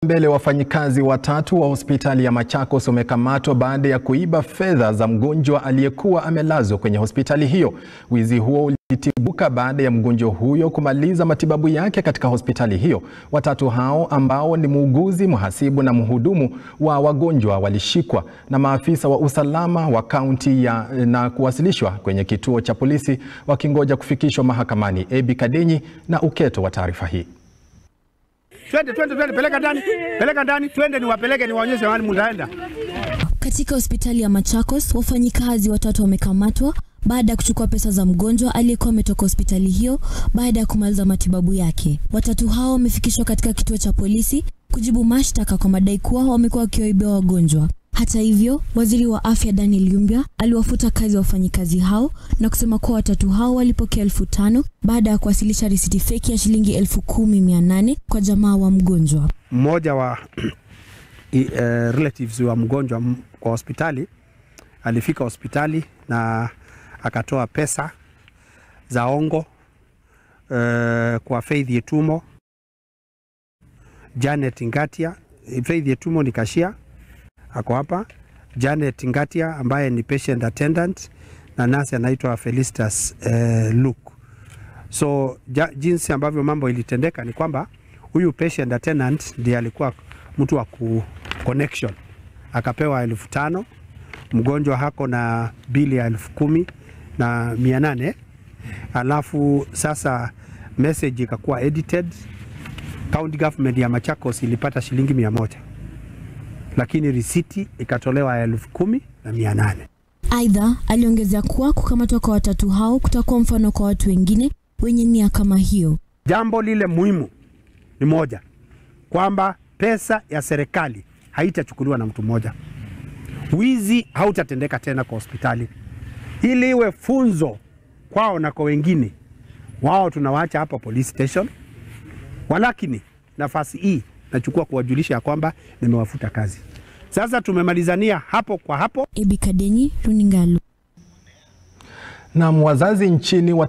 mbele wafanyikazi watatu wa hospitali ya Machakos wamekamatwa baada ya kuiba fedha za mgonjwa aliyekuwa amelazwa kwenye hospitali hiyo. Wizi huo ulitibuka baada ya mgonjwa huyo kumaliza matibabu yake katika hospitali hiyo. Watatu hao ambao ni muuguzi, mhasibu na mhudumu wa wagonjwa walishikwa na maafisa wa usalama wa kaunti ya na kuwasilishwa kwenye kituo cha polisi wakingoja kufikishwa mahakamani. Ebi Kadenyi na uketo wa taarifa hii. Twende, twende, twende, peleka ndani, peleka ndani, twende niwapeleke, niwaonyeshe mahali mtaenda. Katika hospitali ya Machakos, wafanyikazi watatu wamekamatwa baada ya kuchukua pesa za mgonjwa aliyekuwa ametoka hospitali hiyo baada ya kumaliza matibabu yake. Watatu hao wamefikishwa katika kituo cha polisi kujibu mashtaka kwa madai kuwa wamekuwa wakiwaibia wagonjwa. Hata hivyo, waziri wa afya Daniel Yumbia aliwafuta kazi wafanyikazi hao na kusema kuwa watatu hao walipokea elfu tano baada ya kuwasilisha risiti feki ya shilingi elfu kumi mia nane kwa jamaa wa mgonjwa. Mmoja wa uh, relatives wa mgonjwa kwa hospitali alifika hospitali na akatoa pesa za ongo uh, kwa Faith Yetumo, Janet Ngatia. Faith Yetumo ni kashia ako hapa, Janet Ngatia ambaye ni patient attendant na nasi anaitwa Felicitas uh, Luke. So ja, jinsi ambavyo mambo ilitendeka ni kwamba huyu patient attendant ndiye alikuwa mtu wa ku connection, akapewa elfu tano mgonjwa hako na bili ya elfu kumi na mia nane alafu sasa message ikakuwa edited. County government ya Machakos ilipata shilingi mia moja lakini risiti ikatolewa elfu kumi na mia nane. Aidha, aliongezea kuwa kukamatwa kwa watatu hao kutakuwa mfano kwa watu wengine wenye nia kama hiyo. Jambo lile muhimu ni moja, kwamba pesa ya serikali haitachukuliwa na mtu mmoja. Wizi hautatendeka tena kwa hospitali, ili iwe funzo kwao na kwa wengine. Wao tunawaacha hapa police station, walakini nafasi hii nachukua kuwajulisha ya kwamba nimewafuta kazi. Sasa tumemalizania hapo kwa hapo. Ebi Kadenyi, Runinga. Na wazazi nchini